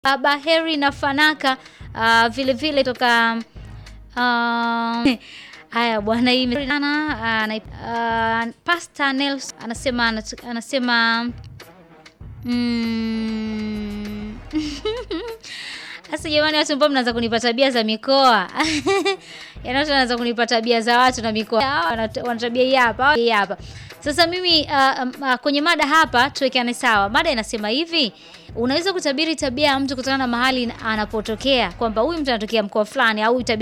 uh, Baheri na Fanaka uh, vile vile toka uh, haya bwana hii ana ana uh, Pastor Nelson anasema anat- anasema mm, Sasa jamani, watu ambao mnaanza kunipa tabia za mikoa yaani watu wanaanza kunipa tabia za watu na mikoa Hawa wana wana tabia hii hapa hii hapa. Sasa mimi uh, um, uh, kwenye mada hapa tuwekeane sawa. Mada inasema hivi, unaweza kutabiri tabia ya mtu kutokana na mahali anapotokea, kwamba huyu mtu anatokea mkoa fulani au tabia